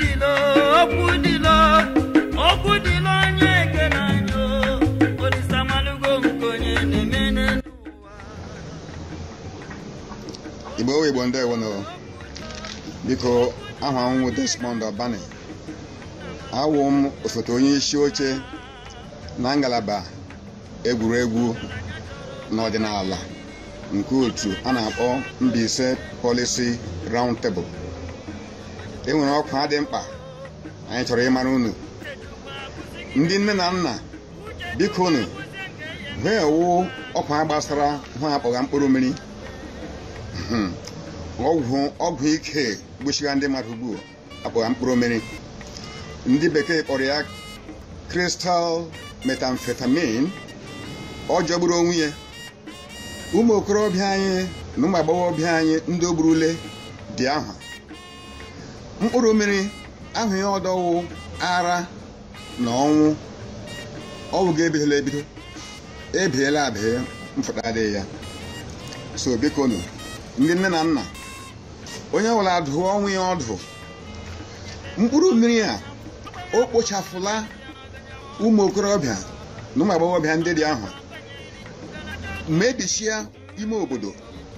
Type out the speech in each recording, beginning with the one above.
dịlo okwu dịlo okwu dịlo onye ekele anyị o olisamalụgo nke onye na-eme n'ụwa igbo owe igbo ndewo no biko aha m wụ desmond ọbani awụ m osote onye isi oche na ngalaba egwuregwu n'ọdịnala nke otu a na-akpọ Mbaise Policy Round Table e nwere ọkwa dị mkpa anyị chọrọ ịmara unu ndị nne na nna biko unu hụ wụ ọkwa gbasara hụ akpọga mkpụrụ mmiri Hmm. ọgwụ ọgwụ ike gbochiga ndị mmadụ ugbu akpọga mkpụrụ mmiri ndị bekee kpọrọ ya crystal methamphetamine ọ jọgburu onwe ya ụmụ okorobịa anyị na ụmụ agbọghọbịa anyị ndị o gburule dị ahụ mkpụrụ mmiri ahụ ya ọdọwụ ara na ọnwụ ọwụ ga-ebidola ebido ebiela abịa mfụta adịghị ya so biko nụ ndị nne na nna onye ọbụla dụọ ọnwụ ya ọdụ mkpụrụ mmiri a o kpochafụla ụmụ okorobịa na ụmụ agbọghọbịa ndị dị ahụ mebichia ime obodo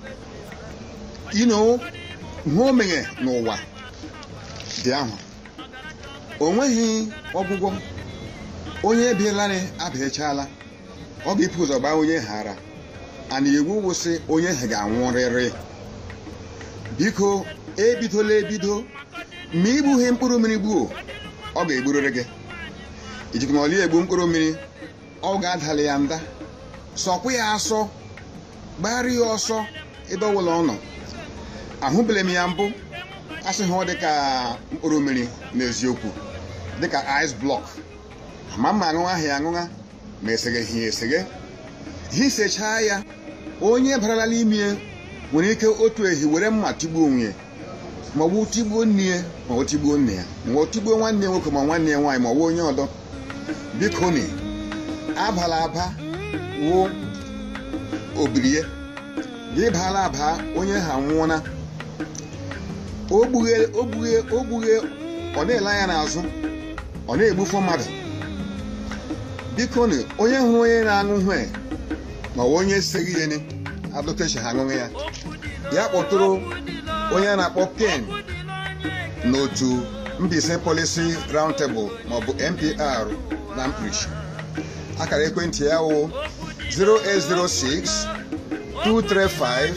ino hụ omeghe n'ụwa dị ahụ o nweghị ọgwụgwọ onye ebielarị abịachala ọ ga-epụ ụzọ gbaa onye hara ana iwu wụsị onye ha ga-anwụrịrị biko ebidola ebido ma igbughị mkpụrụ mmiri gbuo ọ ga-egburịrị gị ijikwa ọli egbu mkpụrụ mmiri ọ ga-adala ya nda sọkwa ya asọ gbara ya ọsọ ebe ọbụla ọ nọ ahụbele m ya mbụ asị ha ọ dịka mkpụrụ mmiri n'eziokwu dịka ice block ama mma aṅụṅa ahụ ya aṅụṅa ma esegheghị ya eseghe hisechaa ya onye barala n'ime ya nwere ike otu ehi were mma tigbuo onwe ya ma ọ bụ tigbuo nne ya ma ọ tigbuo nne ya ma ọ tigbuo nwanne ya nwoke ma nwanne ya nwaanyị ma ọ bụ onye ọdọ biko ni abala aba wụ obirie gị baala aba onye ha nwụọna ogbughe ogbughe ogbughe ọ na-ele anya n'azụ ọ na-egbufu mmadụ biko ni onye hụrụ onye na-aṅụ hwe ma ọ bụ onye seghị ihe ni adụkechi ha aṅụghị ya ya kpọtụrụ onye a na-akpọ ken n'otu Mbaise Policy Round Table maọbụ NPR na mkpirisi akara ekwentị ya wụ 0806 235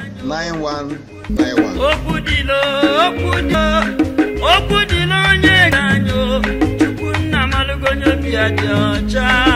9191 okwu dịlo okwu dịlo okwu dịlo onye ga anyị o chukwu nna malụgo onye obi ya dị ọcha